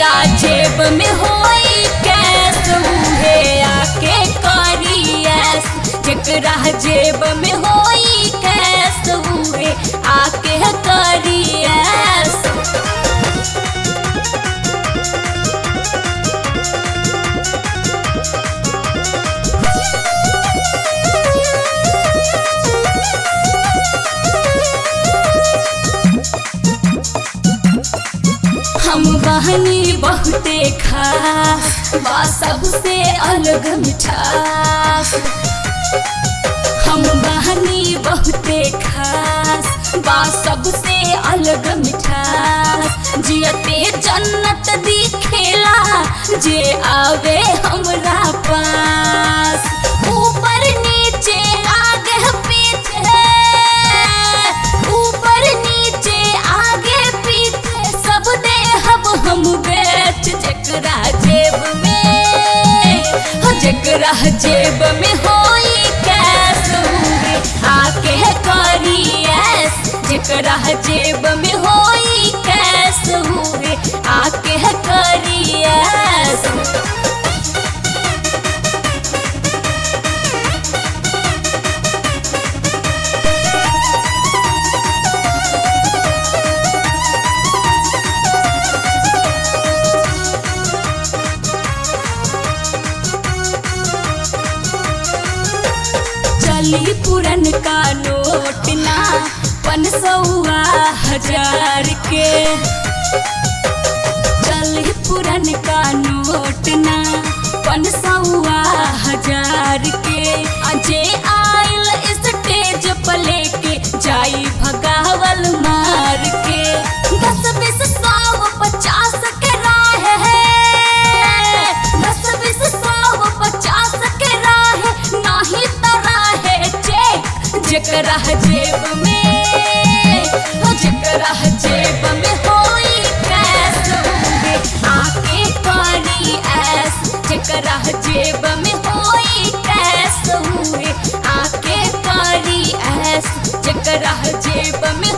जेकरा जेब में होई कैस उहे आके करी ऐस जेकरा जेब में होई कैस उहे आके करी ऐस हम बहनी बहुते खास बा सबसे अलग मिठास हम बहनी बहुते खास बा सबसे अलग मिठास जियते जन्नत दिखेला जे आवे हमरा पास ऊपर नीचे आगे पीछे ऊपर नीचे आगे पीछे सब दे हम हम बेच जकरा जेब में हो जकरा जेब में होई कैस हुए आके करी ऐस जकरा जेब में होई कैस हुए आके करी ऐस चली पुरन का नोट ना पन सौआ हजार के चली पुरन का नोट ना पन सौआ हजार के अजे आइल स्टेज पर लेके जाई भगावल मार के दस बीस सौ पचास के राह है दस बीस सौ पचास के राह नाही तरा है चेक जकरा जेब में हो जकरा जेब में होई कैस होंगे आके करी ऐस जकरा जेब में होई कैस हुए आके करी ऐस जकरा जेब में